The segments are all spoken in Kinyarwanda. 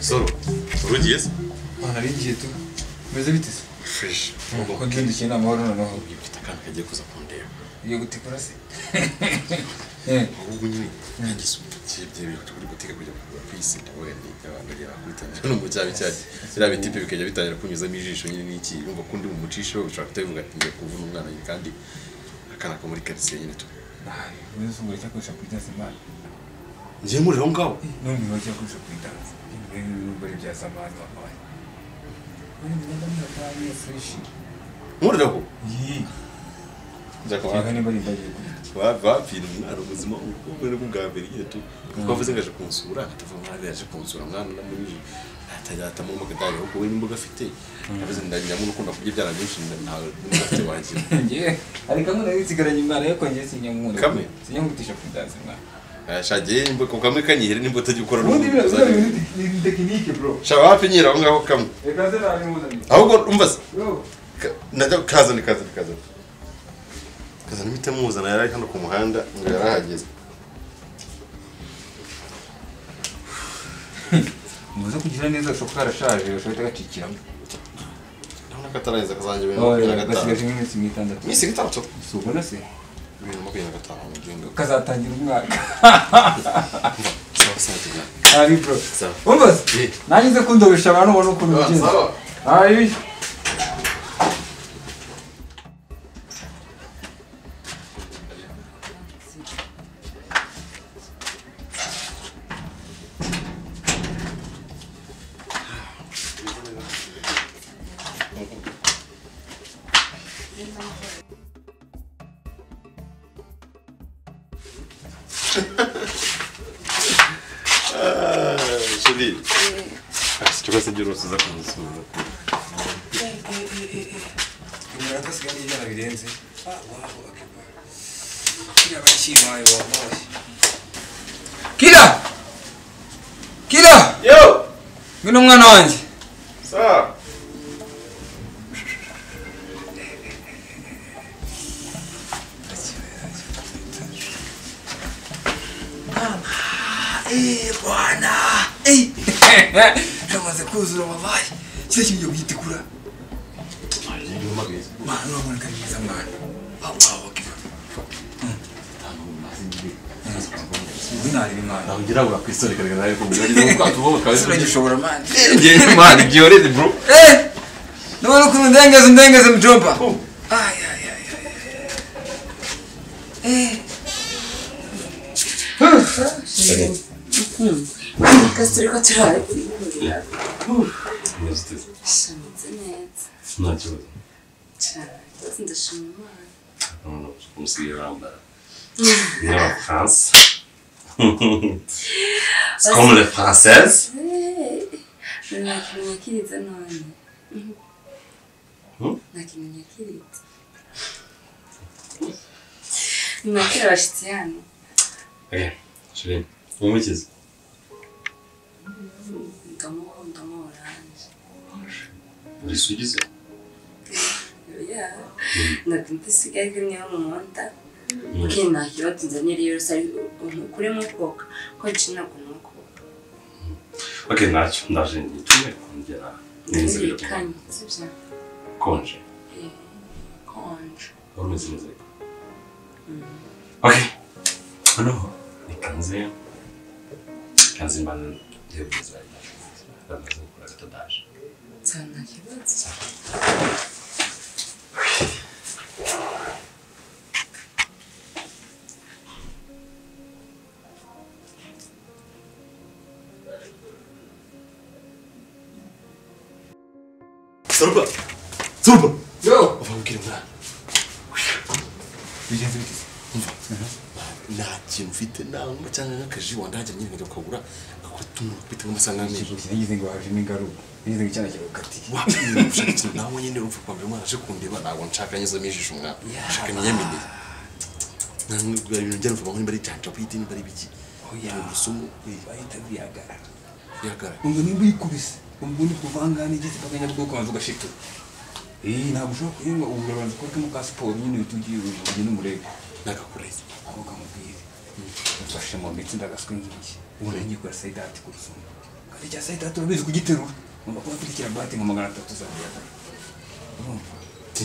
Здорово. Вроде есть. Ага, Лидия, ты. Мезовитис. Фиш. Kugenda ukina amahoro n'amahoro Akana kagiye kuza kundeba. iyo gutikura se Ahubwo nyine ntagisubije ibyo bintu turi gutega kujya kugura pisi nawe ni abantu bagera kuri no mu cyabi cyaje. Biriya bitipe bikajya bitangira kunyuzamo ijisho nyine n'iki yumva ko undi mu mucisho ushobora kuhita bivuga ati ngiye kuvuna umwana nyine kandi akana ko muri karitsiye nyine tu. ubuze ubwo cyakoresha kuri danse imana Ngiye muri aho ngaho. n'ubu biba cyakoresha kuri danse ibintu n'ubwo ari bya zamani wabaye ubundi ngenda mwaka niyo fureshi Muri aho. iyi Nza kwa reka niba ari imbagiye kuri bapfira umwana ubuzima ubwere bwa mbere nyine tu kuko avuze ngo aje kunsura atavuga ngo abe yaje kunsura mwana namuri atajya atamuha akagare ahubwo we n'imboga afite yavuze ngo ndagira ngo ukunda kurya ibyana byinshi ntawe n'umugafite wagira njye hari kamwe nari nsigaranye imana ariko njye sinyamwunda Kamwe? sinyamutisha kuri danse imana yashagiye imboga kamwe kanyihera n'imbuto ajya gukora ubundi biriya biriya n'umugabo bintu ni- ni tekinike bro shaba wapi nyira aho ngaho kamwe reka se nabimuzaniye ahubwo umva se bro ka- najya kazana kazana kazana kazana imiti amuzana yari ari hano ku muhanda ngo yarahageze muze kugira neza gashoboka karashaje gashobora guhita gacikiramo urabona ko atarangiza akazajya ibintu makumyabiri na gasigaje gatanu nk'iminsi nk'itandatu iminsi itandatu gusa ubona se ibintu makumyabiri na gatanu mu gihe kazatangira umwaka sawa sawa tugana ari bro Sawa. umva se Eh. nanjye nze kundobesha abantu ubona ukuntu Ah, bigenza sawa. ari Shiri. Ikibazo cy'igihe urose uza kumusura. iminota asigaye n'ijana birenze kiriya bakibaye wabaye kira kira Yo! ngwino umwana wanjye Sa! eee bwana eee ramaze kuzura wabaye kiriya kintu ugiye guhitikura mwana urabona ko ari mwiza mwana wabaye wakiba ubu nareba imana Nagira ngo akwisore kare kare ko muri ari ko tubo bakabise. turagishobora mwana Ngiye imana igihoreze bro. eee nabona ukuntu ndengeze ndengeze mjomba ay ay ay ay eee Kasi turi ko turahagurira shameze neza Nta kibazo. cyane rwose ndashima imana Noneho umusigira rambara. Niba France. Comme les françaises. nakimenye akiritse none Hmm? nakimenye akiritse nimwakira abashyitsi hano Okay. Shiri. Umukize. ndamuhundamo oranje Uri sugize. oya ndakumva isigaye ko niyo mumunda kiri ntakiro tunzanire yose ari kuri mukoka ko ncina ku mukoka Okay, nacyo ndaje nitume kongera. Neza birakonje. ntirikanye sibyo Konje. konje Urumeze neza. ariko? Okay. Hano nikanze. Kanze imana ndebeza. Ndamaze gukora gatadaje. cyane nta kibazo Sorba. Sorba. yo Uva ubwire mwana. bigenze bite se Nta kintu ufite nangwa cyangwa nk'akaji wanda hajya nyine ngajya kukagura akakutumura kubita nk'amasaha nk'amezi. ikintu ngize ngo hajemo ingaruka ngize ngo icyana kiragukatiye Wapimye gushaka ikintu nawe nyine urumva kwa mbere umwana aje kundeba ntabwo nshaka nyuzamo ijisho umwana. Nshaka niyamenye. Ntabwo ari ibintu njyana uvuga ngo nimba ari janja bwite nimba ari biki. Oya. Ni urusumu. bahita biyagara Yagara. ubwo nimba uyikubise ubwo ni kuvangana igiti kakanya bwoko maze ugashitura eee ntabwo ushobora kuyinywa ubu urabanza ukora kamo ka siporo nyine uhita ugiye ubuvugi n'umurego Nagakureze. aho kamubwire mfashe mu mitsi ndagaswe nk'iki ubu nanjye kora sayidati ku rusumba kandi icya saa itandatu urabizi kugiterura ngomba kuba mfite bati nka magana atatu za biyata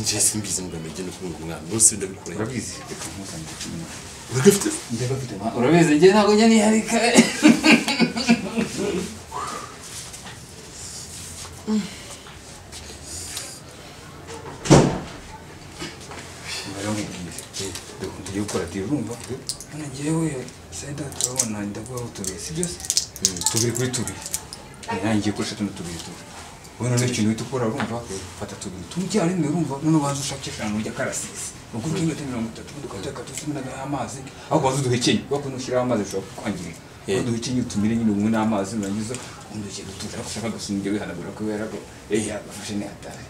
njye simbizi ngo mbege no kubunga umwana munsi ndabikoreye urabizi reka mpuzanire cumi n'umwe uragafite ndeba mfite ma urabizi njye ntabwo njya niharika tugiye gukora tiyo urumva none njyewe saa itandatu urabona ndaguha utubiri si byo se tubiri kuri tubiri nanjye ngiye gukoresha tuno tubiri tubiri wowe noneho ikintu uhita ukora urumva fata tubiri tumujyarimwe urumva none ubanza ushake eshanu ujya karasisi ubwo ugiye ugata mirongo itatu ubundi ukajya katutumira amazi aho ubanza uduhekenye kubera ko nushyiraho amazi ashobora kukwangirira aho duhekenye utumire nyine ubumwe n'amazi nurangiza ubundi ugiye gutuza ariko ushaka agasumbye wihanagura ko wera ko eya bafashe ntihatare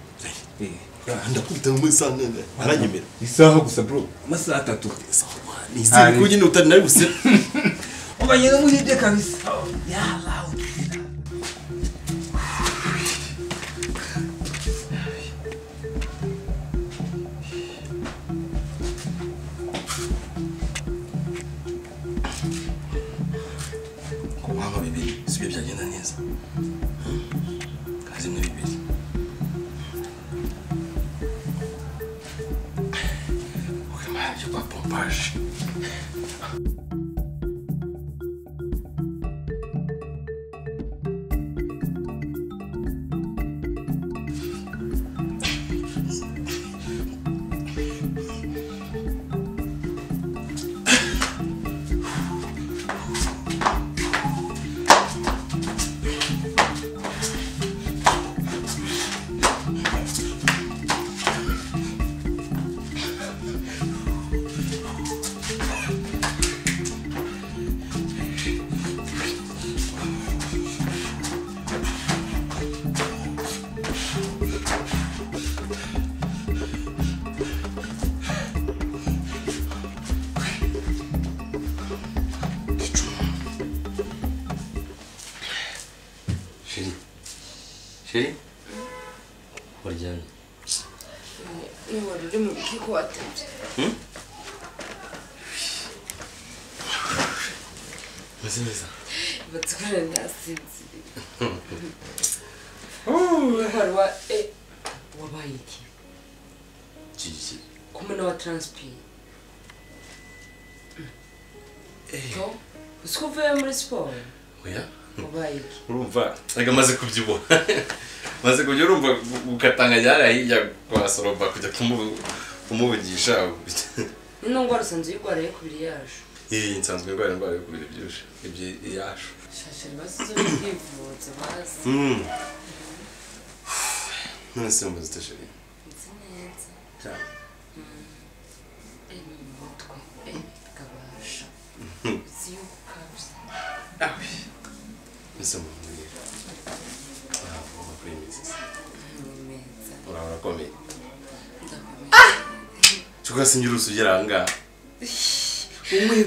ndakubita mu isanga aranyemera isaha gusa bro amasaha atatu ni izindi kuko nyine utari nari busera ubageze muri ibyo kabisa yabawe kunywa bibiri si byo byagenda neza kazi ni bibiri urimo arabyo kwa pompaje Chérie. Chérie. Waryamye. n'uwari uri mu bwiko watemye Umeze neza. batwara ntasinziriye n'uwari wa e wabaye iki Gigi. kumwe n'uwa taransipiye to uzi ko uvuye muri siporo Oya. wabaye iki Urumva. Reka maze kubyibuha. maze kubyo urumva ugatanga ryari hirya kwa Soromba kujya kumu- kumuvugisha. ni ndwara usanzwe uyirwara yo kubiri yaje Iyi nsanzwe ndwara indwara yo kubira byinshi. Ibyo yashu. shashe basize bwivuza bazi Mm. None se mbuze ute chérie. nzi neza Ciao. iri mu mutwe e kabasha uzi yuko ukabuze Ah oui. Nous sommes venus. Ah, on va prier, mais c'est ça. ni meza On va raconter. ndakomeye tugasingira usugera ahangaha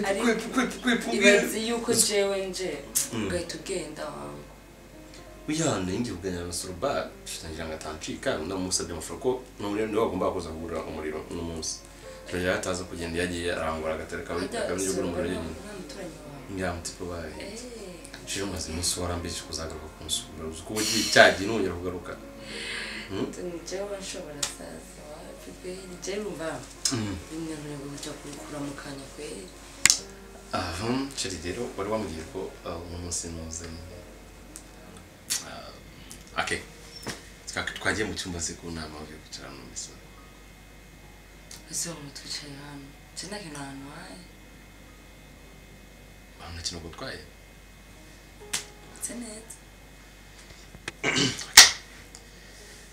Ariko- ibaze yuko jewe nje ugahita ugenda wangu wihana yingiye kuganira na soruba tutangira ngo atancika namusabye amafuro ko n'umuriro niwe wagombaga kuza kugura umuriro uno munsi turangira ataza kugenda yagiye arangura agatereka akamenya umuriro nyine muturanyi wawe ngamutipo bayo Eh, shije umaze umunsi warambije kuzagaruka kumusura uzi ko ugiye cyagiye nongera kugaruka ni jewe nshobora saza wapi kweri jewe mba bimwe murego kujya kubikura mu kanya kweri aha ceri rero wari wambwiye ko ah, uno munsi nuze Ah, okay Twa- twagiye mu cyumba se ku nama bagiye kwicara n'umisa ese wamwe twicaye hano je nta kintu ahantu haye nta kintu gutwaye nse neza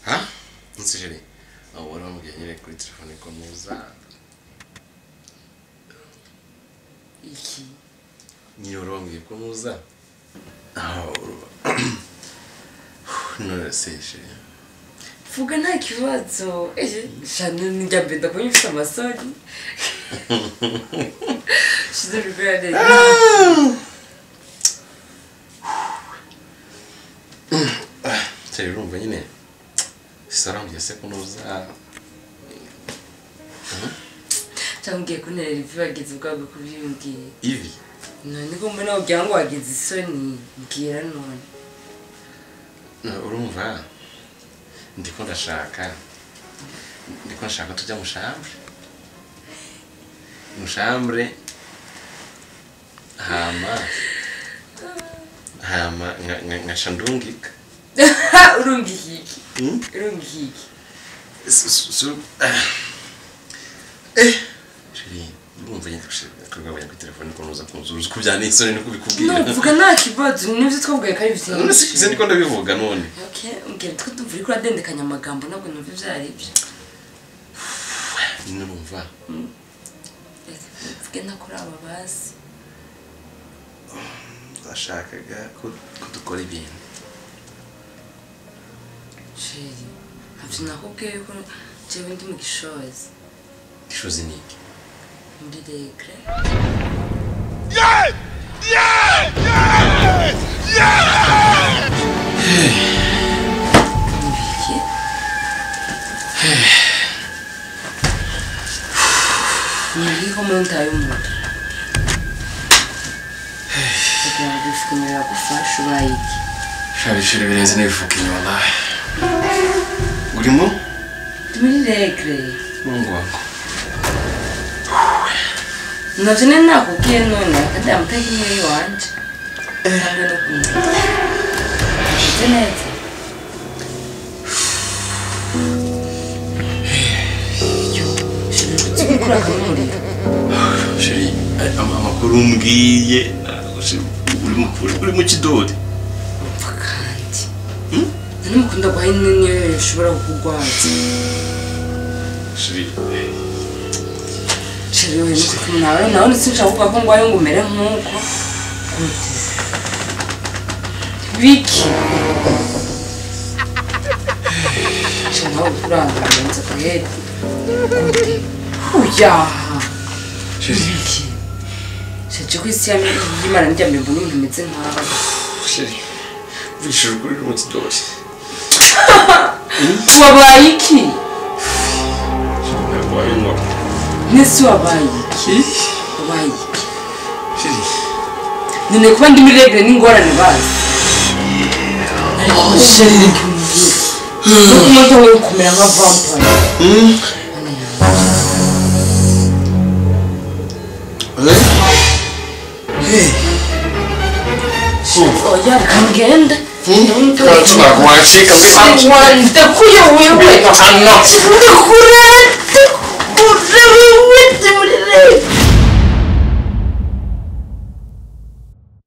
ha nsijeri aho wari wambwiye nyine kuri telefone ko muza iki nyine wari wambwiye ko muza aho none se jeri vuga nta kibazo Eh, shana njya mbere ndakuba ufite amasoni shize rwera jeri urumva nyine sarambwiye se ko muza cyangwa ugiye kunterera ivi bageze ubwabwo kubyiyumvira ivi none ko mbona wagira ngo wagize isoni mbwira none urumva ndiko ndashaka ndiko ndashaka tujya mushambure mushambure hama hama nka- nka- nkasha ndungika urumva ihigi Mm? urumva ihigi S- s- s- ah. Eh, chérie, urumva nyine kugabanya kuri telefone ko nuza kunzuza uko byane isoni niko bikubwira nuvuga nta kibazo nibyo twavugaye ko ari none si se ibitenge niko ndabivuga none Okay, mbwira twe tumva uri kuradendekanya amagambo ntabwo numva ibyo ari byo nyine urumva Reka mvuge nta kuri aba bazi bashakaga ko ko dukora ibintu sheri ntabyo nakubwiye ko njyewe ndi mu gishozi ishozi ni iki muri regre Iki? Niliho munda y'umuntu kugira ngo ifukumiro yagufashe ubaye iki shabishira birenze n'ibivuga inyuma nawe urimo Ndi muri regre n'ungwango navyo ne nakubwiye none akadamu utahiye iwanje ntabwo no kumenya Uzi neza Ikura kumurira shiri ay- ama- amakuru mbwiye ntabwo se- uri mu- uri- uri mu kidori Umva kandi nimukunda guhaye niyo ishobora kukurwaza shiri Chiriwe nawe nawe nsinshaka ko ngwayo ngo umere nk'uko biki nawe ukurangamiye inzoka hedi uyaha shiri biki shaje ko isi y'imana ndyamye mbona ibintu bimeze nkawe shiri vishira ukuri uri mu kidori wabaye iki ntabwo wabinywa nese wabaye iki wabaye iki shiri none kuba ndi muri regere n'ingorane bazi ariko sheri umuntu we kumera nka vampire oya kangenda tunakwacika ndakuyobewe ndakurata